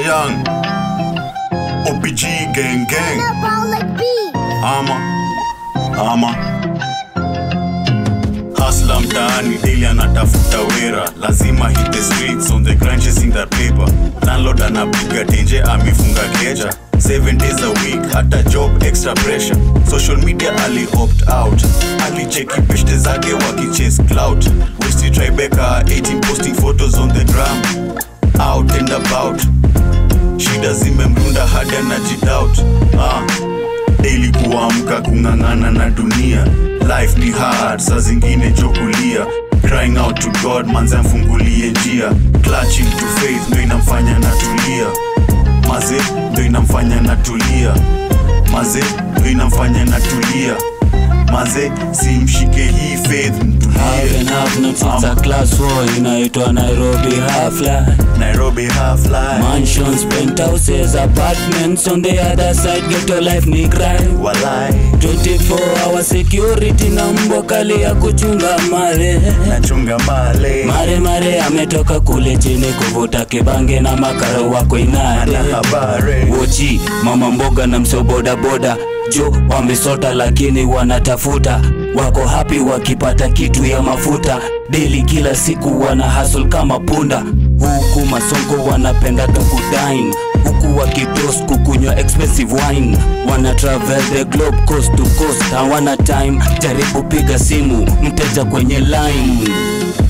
young. OPG gang gang. Ama. Ama. Hustler mtaani daily anatafuta wera lazima hit the streets on the grind chasing that paper landlord anapiga tenje amefunga keja 7 days a week hata job extra pressure social media ali opt out alicheki peshte zake wakichase clout westi tribeka 18 posting photos on the gram out and about shida zimemrunda hadi anajidoubt ah daily kuamka kung'ang'ana na dunia life ni hard saa zingine jokulia crying out to god manze amfungulie njia clutching to faith ndo inamfanya natulia maze ndo inamfanya natulia maze ndo inamfanya natulia maze simshike hii faith Have mtulie and have not since Ama. a class 4 inaitwa Nairobi half life nairobi half life Mansions, penthouses, apartments on the other side ghetto life ni crime walai 24 hour security na mbwa kali ya kuchunga mare nachunga male mare mare ametoka kule chini kuvuta kibange na makara wako inade ana habari wochi mama mboga na msio bodaboda jo wamesota lakini wanatafuta wako hapi wakipata kitu ya mafuta deli kila siku wana hustle kama punda huku masongo wanapendaga kudine huku wakitos kukunywa expensive wine wana travel the globe coast to coast hawana time jaribu piga simu mteja kwenye line